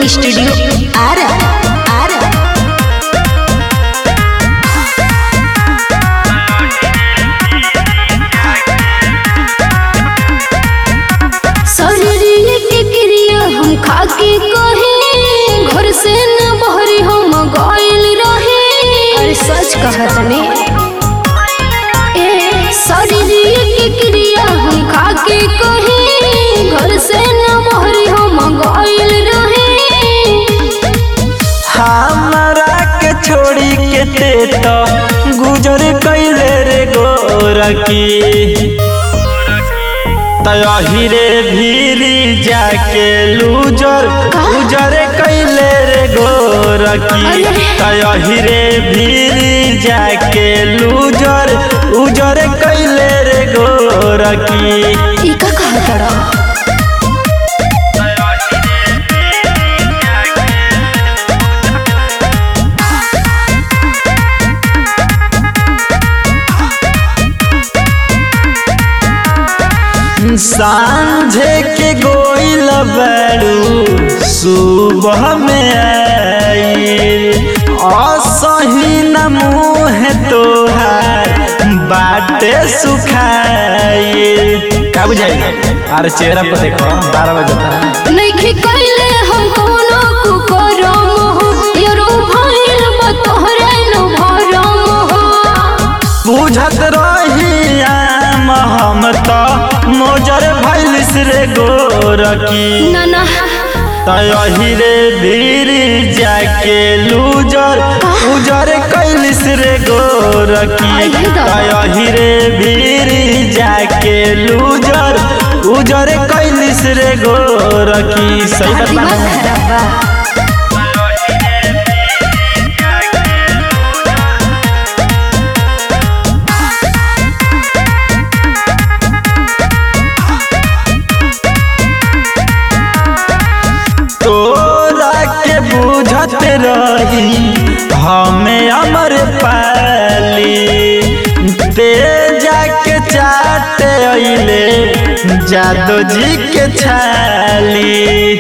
Recording studio Ara Ara शरीर के क्रिया हम खाके कहे घर से न बहरी हम गइल रहे अरे सच कहत ने ए शरीर के क्रिया हम खाके कहे घर से न बहरी हम गइल रहे हमरा के छोड़ी के ते तो गुजर कैले रे गोरकी तही रे भीरी जाके लूजर गुजर कैले रे गोरकी तही रे भीरी जाके लूजर उजर कैले रे गोरकी ई का कहत रहा सांझे के गोइल बड़ू सुबह में आइल असही न मुँह तोहार बाटे सुखाइल का बुझाई अरे चेहरा पर देखो बारह बजे नइखे कइले हम कोनो कुकरम हो यरो भइल बा तोहरे न भरम हो बुझत रही आम हम तो मोजर भैलिस रे गोरकी ना ना तही रे भीड़ जाके लूजर उजर कैलिस रे गोरकी आइए दादा। तही रे भीड़ जाके लूजर उजर कैलिस रे गोरकी सही दिमाग बता खराब बा तोरा के बुझत रही हमें अमर पाली ते जाके चाट अइले जादो जी के छाली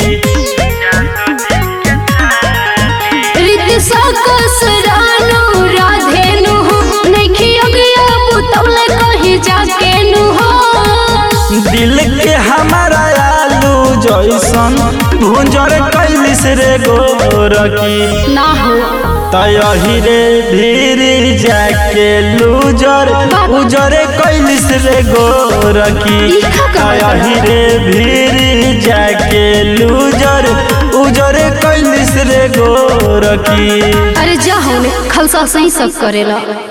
रीति सकस रानो राधेनु हो नइखे अगिया पुतौले कहीं जाके नु हो दिल के हमारा आलू जैसन भुंजर कैलिस रे गोरकी ना हो तही रे भीड़ जाके लूजर उजर कैलिस रे गोरकी ई का कहत तही रे भीड़ जाके लूजर उजर कैलिस रे गोरकी अरे जा होने खलसा सही सब करेला